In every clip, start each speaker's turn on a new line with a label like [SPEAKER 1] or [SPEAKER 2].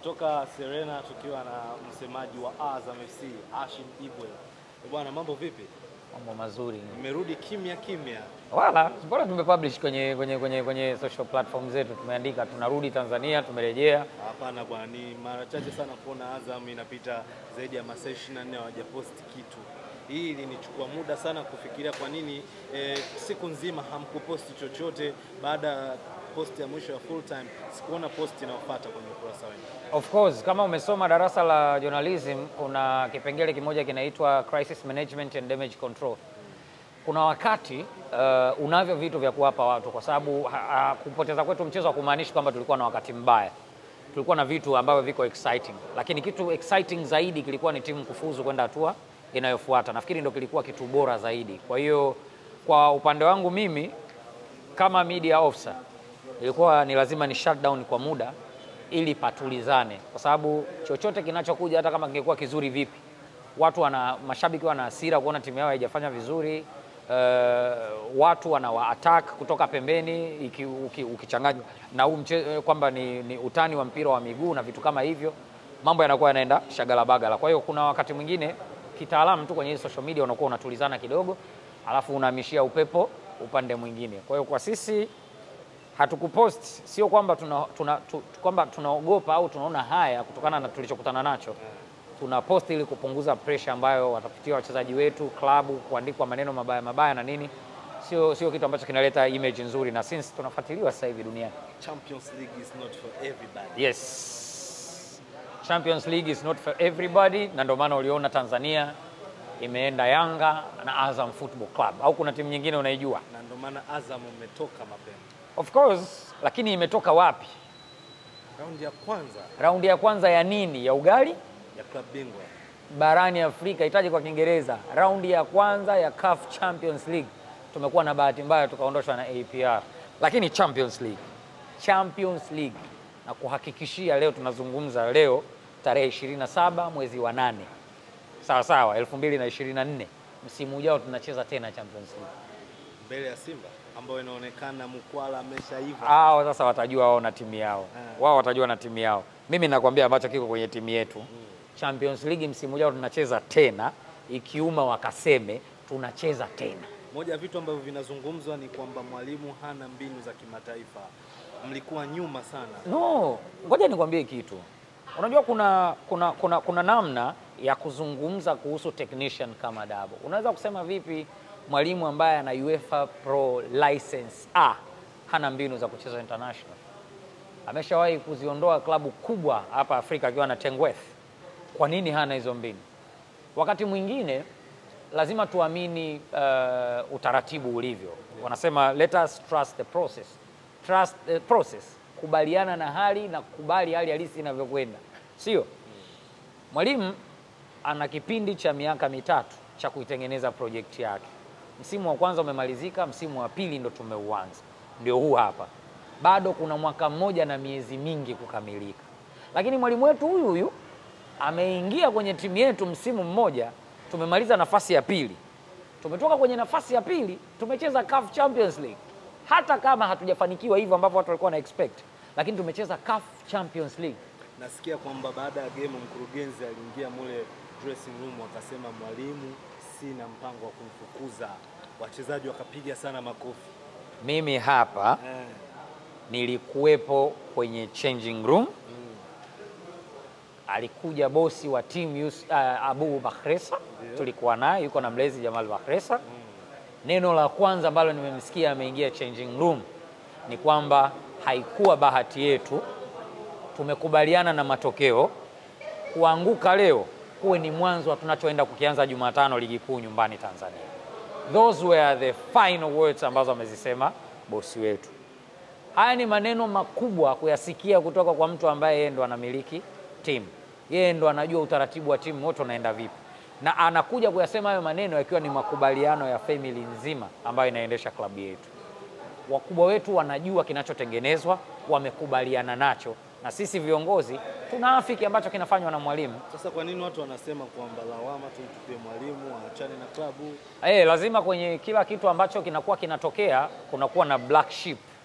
[SPEAKER 1] kutoka Serena tukiwa na msemaji wa Azam FC Hashim Ibwe. Bwana, mambo vipi?
[SPEAKER 2] Mambo mazuri.
[SPEAKER 1] Mmerudi kimya kimya.
[SPEAKER 2] Wala mbona tumepublish kwenye, kwenye, kwenye, kwenye social platform zetu, tumeandika tunarudi Tanzania, tumerejea.
[SPEAKER 1] Hapana bwana, ni mara chache sana kuona Azam inapita zaidi ya masaa 24 hawajaposti kitu. Hii ilinichukua muda sana kufikiria kwa nini eh, siku nzima hamkuposti chochote. Baada ya posti ya mwisho ya full time, sikuona posti inayofuata kwenye ukurasa wenu.
[SPEAKER 2] Of course kama umesoma darasa la journalism, kuna kipengele kimoja kinaitwa crisis management and damage control. Kuna wakati uh, unavyo vitu vya kuwapa watu, kwa sababu ha, ha, kupoteza kwetu mchezo hakumaanishi kwamba tulikuwa na wakati mbaya. Tulikuwa na vitu ambavyo viko exciting, lakini kitu exciting zaidi kilikuwa ni timu kufuzu kwenda hatua inayofuata. Nafikiri ndio kilikuwa kitu bora zaidi. Kwa hiyo kwa upande wangu mimi kama media officer ilikuwa ni lazima ni shut down kwa muda ili patulizane, kwa sababu chochote kinachokuja hata kama kingekuwa kizuri vipi, watu wana mashabiki wana hasira kuona timu yao haijafanya vizuri. Uh, watu wana wa attack kutoka pembeni iki, uki, ukichanganywa na huu mche- kwamba ni, ni utani wa mpira wa miguu na vitu kama hivyo, mambo yanakuwa yanaenda shagala bagala. Kwa hiyo kuna wakati mwingine kitaalamu tu kwenye hii social media unakuwa unatulizana kidogo, alafu unahamishia upepo upande mwingine. Kwa hiyo kwa sisi hatukupost sio kwamba tuna, tuna, tu, kwamba tunaogopa au tunaona haya kutokana na tulichokutana nacho. Tuna post ili kupunguza pressure ambayo watapitia wachezaji wetu, klabu, kuandikwa maneno mabaya mabaya na nini, sio sio kitu ambacho kinaleta image nzuri, na since tunafuatiliwa sasa hivi duniani.
[SPEAKER 1] Champions League is not for everybody.
[SPEAKER 2] Yes, Champions League is not for everybody, na ndio maana uliona Tanzania imeenda Yanga na Azam Football Club, au kuna timu nyingine unaijua?
[SPEAKER 1] Na ndio maana Azam umetoka mapema.
[SPEAKER 2] Of course, lakini imetoka wapi?
[SPEAKER 1] Raundi ya kwanza
[SPEAKER 2] Raundi ya kwanza ya nini? Ya ugali
[SPEAKER 1] ya klabu bingwa
[SPEAKER 2] barani Afrika, itaje kwa Kiingereza, raundi ya kwanza ya CAF Champions League. Tumekuwa na bahati mbaya tukaondoshwa na APR, lakini Champions League, Champions League na kuhakikishia, leo tunazungumza leo tarehe 27 mwezi wa nane, sawa sawa, 2024 msimu ujao tunacheza tena Champions League.
[SPEAKER 1] mbele ya Simba ambayo inaonekana mkwala ameshaiva.
[SPEAKER 2] Hao sasa watajua wao na timu yao,
[SPEAKER 1] Ah.
[SPEAKER 2] wao watajua na timu yao. Mimi nakwambia ambacho kiko kwenye timu yetu Champions League msimu ujao tunacheza tena, ikiuma wakaseme tunacheza tena.
[SPEAKER 1] Moja ya vitu ambavyo vinazungumzwa ni kwamba mwalimu hana mbinu za kimataifa. Mlikuwa nyuma sana.
[SPEAKER 2] No, ngoja nikwambie kitu. Unajua kuna, kuna, kuna, kuna namna ya kuzungumza kuhusu technician kama Dabo. Unaweza kusema vipi mwalimu ambaye ana UEFA Pro license A hana mbinu za kucheza international? Ameshawahi kuziondoa klabu kubwa hapa Afrika akiwa na Tengweth. Kwa nini hana hizo mbinu? Wakati mwingine lazima tuamini uh, utaratibu ulivyo. Wanasema let us trust the process. Trust the process, kubaliana na hali na kubali hali halisi inavyokwenda, sio? Mwalimu ana kipindi cha miaka mitatu cha kuitengeneza projekti yake. Msimu wa kwanza umemalizika, msimu wa pili ndo tumeuanza, ndio huu hapa. Bado kuna mwaka mmoja na miezi mingi kukamilika, lakini mwalimu wetu huyu huyu ameingia kwenye timu yetu msimu mmoja, tumemaliza nafasi ya pili. Tumetoka kwenye nafasi ya pili, tumecheza CAF Champions League, hata kama hatujafanikiwa hivyo ambavyo watu walikuwa na expect, lakini tumecheza CAF Champions League.
[SPEAKER 1] Nasikia kwamba baada ya game mkurugenzi aliingia mule dressing room akasema, mwalimu, sina mpango wa kumfukuza. Wachezaji wakapiga sana makofi.
[SPEAKER 2] Mimi hapa
[SPEAKER 1] Eh,
[SPEAKER 2] nilikuwepo kwenye changing room. Alikuja bosi wa timu Yus- uh, Abu Bakhresa, tulikuwa naye, yuko na mlezi Jamal Bakhresa. Neno la kwanza ambalo nimemsikia ameingia changing room ni kwamba haikuwa bahati yetu, tumekubaliana na matokeo. Kuanguka leo kuwe ni mwanzo wa tunachoenda kukianza Jumatano ligi kuu nyumbani Tanzania. Those were the final words ambazo amezisema bosi wetu. Haya ni maneno makubwa kuyasikia kutoka kwa mtu ambaye yeye ndo anamiliki timu, yeye ndo anajua utaratibu wa timu wote unaenda vipi, na anakuja kuyasema hayo maneno yakiwa ni makubaliano ya family nzima ambayo inaendesha klabu yetu. Wakubwa wetu wanajua kinachotengenezwa, wamekubaliana nacho, na sisi viongozi tunaafiki ambacho kinafanywa na mwalimu.
[SPEAKER 1] Sasa kwa nini watu wanasema kwamba lawama tumtupie mwalimu, aachane na klabu?
[SPEAKER 2] Eh, lazima kwenye kila kitu ambacho kinakuwa kinatokea kunakuwa na black sheep.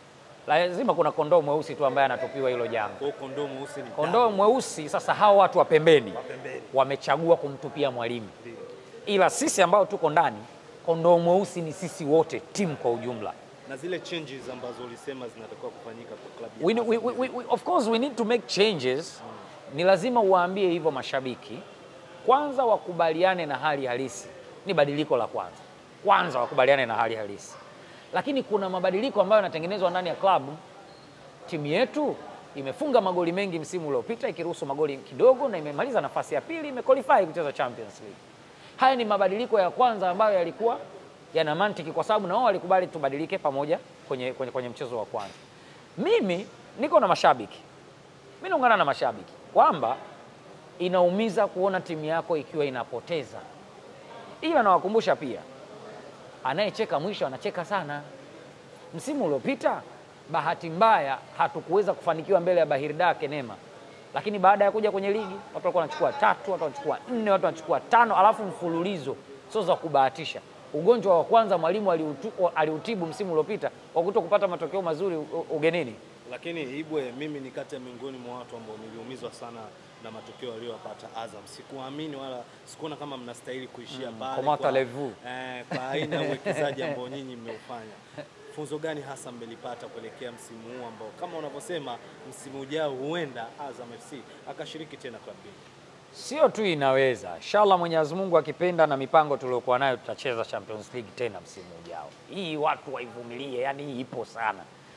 [SPEAKER 2] lazima kuna kondoo mweusi tu ambaye anatupiwa hilo janga.
[SPEAKER 1] Kwa hiyo kondoo mweusi ni
[SPEAKER 2] Kondoo mweusi sasa, hawa watu wa pembeni
[SPEAKER 1] pembeni.
[SPEAKER 2] wamechagua kumtupia mwalimu,
[SPEAKER 1] Ndio.
[SPEAKER 2] ila sisi ambao tuko ndani, kondoo mweusi ni sisi wote, timu kwa ujumla.
[SPEAKER 1] na zile changes ambazo ulisema zinatakiwa kufanyika kwa klabu ya
[SPEAKER 2] we,
[SPEAKER 1] Azam
[SPEAKER 2] we, we, we, we- of course we need to make changes. Ni lazima uwaambie hivyo mashabiki, kwanza wakubaliane na hali halisi. Ni badiliko la kwanza, kwanza wakubaliane na hali halisi, lakini kuna mabadiliko ambayo yanatengenezwa ndani ya klabu. Timu yetu imefunga magoli mengi msimu uliopita ikiruhusu magoli kidogo, na imemaliza nafasi ya pili, imequalify kucheza Champions League. Haya ni mabadiliko ya kwanza ambayo yalikuwa yana mantiki, kwa sababu na wao walikubali tubadilike pamoja kwenye, kwenye, kwenye mchezo wa kwanza. Mimi niko na mashabiki, mi naungana na mashabiki kwamba inaumiza kuona timu yako ikiwa inapoteza, ila nawakumbusha pia, anayecheka mwisho anacheka sana. Msimu uliopita bahati mbaya hatukuweza kufanikiwa mbele ya Bahir Dar Kenema, lakini baada ya kuja kwenye ligi watu walikuwa wanachukua tatu, watu wanachukua nne, watu wanachukua tano, alafu mfululizo, sio za kubahatisha. Ugonjwa wa kwanza mwalimu aliutu- aliutibu msimu uliopita kwa kuto kupata matokeo mazuri u- ugenini.
[SPEAKER 1] Lakini Ibwe, mimi ni kati ya miongoni mwa watu ambao niliumizwa sana na matokeo aliyopata Azam. Sikuamini wala sikuona kama mnastahili kuishia pale
[SPEAKER 2] comment
[SPEAKER 1] kwa,
[SPEAKER 2] allez-vous?
[SPEAKER 1] eh, kwa aina ya uwekezaji ambao nyinyi mmeufanya. Funzo gani hasa mmelipata kuelekea msimu huu ambao kama unavyosema msimu ujao huenda Azam FC akashiriki tena klabu bingwa?
[SPEAKER 2] Sio tu inaweza, inshallah Mwenyezi Mungu akipenda na mipango tuliokuwa nayo tutacheza Champions League tena msimu ujao. Hii watu waivumilie, yani hii ipo sana,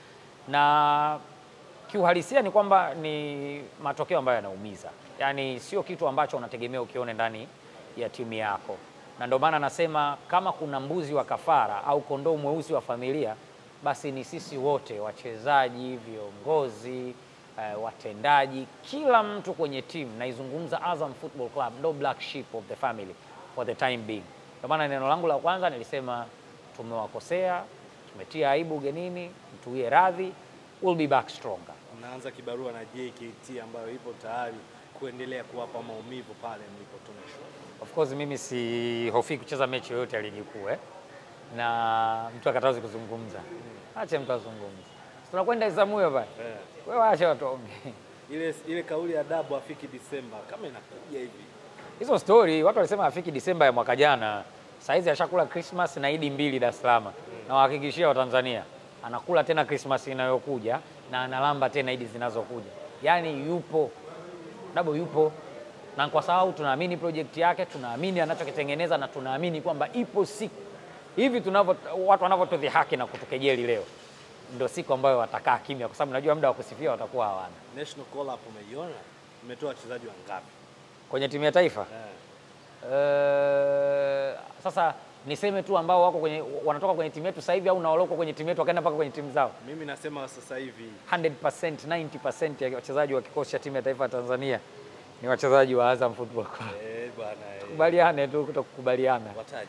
[SPEAKER 2] na kiuhalisia ni kwamba ni matokeo ambayo yanaumiza, yani sio kitu ambacho unategemea ukione ndani ya timu yako, na ndio maana nasema kama kuna mbuzi wa kafara au kondoo mweusi wa familia, basi ni sisi wote, wachezaji, viongozi eh, watendaji, kila mtu kwenye timu. Naizungumza Azam Football Club, ndo black sheep of the family for the time being. Ndio maana neno langu la kwanza nilisema tumewakosea, tumetia aibu ugenini, mtuie radhi, we'll be back stronger.
[SPEAKER 1] Mnaanza kibarua na JKT ambayo ipo tayari kuendelea kuwapa maumivu pale mlipotoneshwa.
[SPEAKER 2] Of course mimi sihofii kucheza mechi yoyote ya ligi kuu eh, na mtu akatazi kuzungumza, ache mtu azungumze, tunakwenda Isamuyo pale,
[SPEAKER 1] Eh.
[SPEAKER 2] wewe acha watu waongee.
[SPEAKER 1] Ile, ile kauli ya dabu afiki Disemba kama inakuja hivi
[SPEAKER 2] Hizo story watu walisema afiki Disemba ya mwaka jana, saizi ashakula Christmas na Idi mbili Dar es Salaam, na wahakikishia Watanzania anakula tena Christmas inayokuja na analamba tena Idi zinazokuja, yaani yupo Dabo yupo, na kwa sababu tunaamini project yake, tunaamini anachokitengeneza na tunaamini kwamba ipo siku hivi tunavyo watu wanavyotudhihaki na kutukejeli leo, ndio siku ambayo watakaa kimya, kwa sababu najua muda wa kusifia watakuwa hawana.
[SPEAKER 1] national call up umeiona, umetoa wachezaji wangapi?
[SPEAKER 2] Kwenye timu ya taifa
[SPEAKER 1] Eh.
[SPEAKER 2] Eh, sasa niseme tu ambao wako kwenye wanatoka kwenye timu yetu sasa hivi au na walioko kwenye timu yetu wakaenda mpaka kwenye timu zao.
[SPEAKER 1] Mimi nasema sasa hivi
[SPEAKER 2] 100% 90% ya wachezaji wa kikosi cha timu ya taifa ya Tanzania ni wachezaji wa Azam Football Club.
[SPEAKER 1] eh, bwana eh,
[SPEAKER 2] Kubaliane tu kutokukubaliana.
[SPEAKER 1] wataje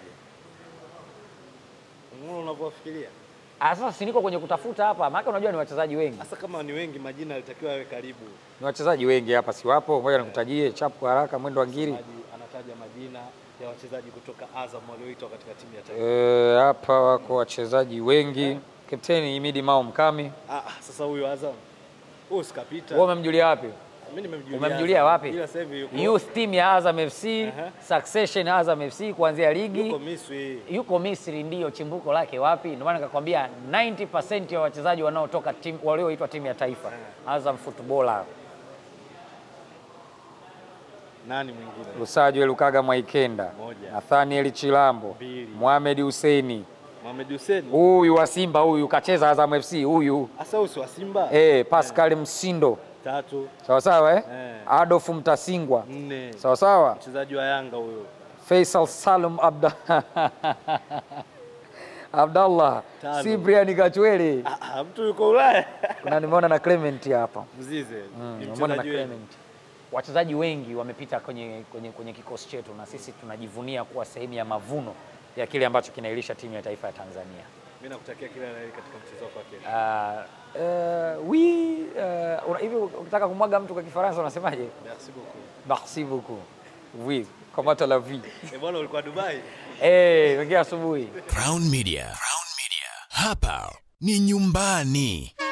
[SPEAKER 1] Unaona unavyofikiria
[SPEAKER 2] Ah, sasa si niko kwenye kutafuta hapa, maana unajua ni wachezaji wengi.
[SPEAKER 1] hasa kama ni wengi, majina alitakiwa yawe karibu.
[SPEAKER 2] Ni wachezaji wengi hapa, si wapo? Ngoja nikutajie chapu kwa haraka, mwendo wa ngiri.
[SPEAKER 1] Msemaji anataja majina ya wachezaji kutoka Azam walioitwa katika timu ya taifa.
[SPEAKER 2] Eh, hapa wako wachezaji wengi. Kapteni Imidi Mao Mkami.
[SPEAKER 1] Ah, ah, sasa huyo Azam huyo sikapita.
[SPEAKER 2] Wewe umemjulia wapi?
[SPEAKER 1] Mimi nimemjulia.
[SPEAKER 2] Umemjulia
[SPEAKER 1] Azam.
[SPEAKER 2] wapi?
[SPEAKER 1] Ila sasa hivi yuko
[SPEAKER 2] Youth team ya Azam FC,
[SPEAKER 1] Aha.
[SPEAKER 2] Succession Azam FC kuanzia ligi
[SPEAKER 1] yuko Misri.
[SPEAKER 2] yuko Misri, ndiyo chimbuko lake wapi? Ndio maana nikakwambia 90% ya wachezaji wanaotoka timu walioitwa timu ya taifa Azam Footballer.
[SPEAKER 1] Nani mwingine?
[SPEAKER 2] Lusajo Lukaga Mwaikenda,
[SPEAKER 1] Moja.
[SPEAKER 2] Nathaniel Chilambo,
[SPEAKER 1] Mbili.
[SPEAKER 2] Mohamed Husseini,
[SPEAKER 1] Mohamed Hussein.
[SPEAKER 2] huyu wa Simba huyu kacheza Azam FC huyu,
[SPEAKER 1] Asa usi wa Simba.
[SPEAKER 2] eh, Pascal Msindo,
[SPEAKER 1] Tatu,
[SPEAKER 2] sawa sawa eh?
[SPEAKER 1] Eh.
[SPEAKER 2] Adolf Mtasingwa,
[SPEAKER 1] nne.
[SPEAKER 2] sawa sawa,
[SPEAKER 1] Mchezaji wa Yanga huyo.
[SPEAKER 2] Faisal Salum Abda Abdallah,
[SPEAKER 1] Tano.
[SPEAKER 2] Cyprian Kachwele,
[SPEAKER 1] Ah, ah, mtu yuko Ulaya.
[SPEAKER 2] kuna nimeona na Clement hapa
[SPEAKER 1] Mzize. Ni
[SPEAKER 2] Nimeona na
[SPEAKER 1] mchezaji wenu.
[SPEAKER 2] Clement. Wachezaji wengi wamepita kwenye, kwenye, kwenye kikosi chetu na sisi tunajivunia kuwa sehemu ya mavuno ya kile ambacho kinailisha timu ya taifa ya Tanzania.
[SPEAKER 1] Mimi nakutakia kila la heri katika mchezo wako wa kesho.
[SPEAKER 2] Uh, uh, oui, uh, una- hivi ukitaka kumwaga mtu kwa Kifaransa unasemaje?
[SPEAKER 1] Merci beaucoup.
[SPEAKER 2] Merci beaucoup. Oui, comment la vie?
[SPEAKER 1] Eh, bwana ulikuwa Dubai?
[SPEAKER 2] Eh, hey, asubuhi.
[SPEAKER 3] Crown Media. Crown Media. Hapa ni nyumbani.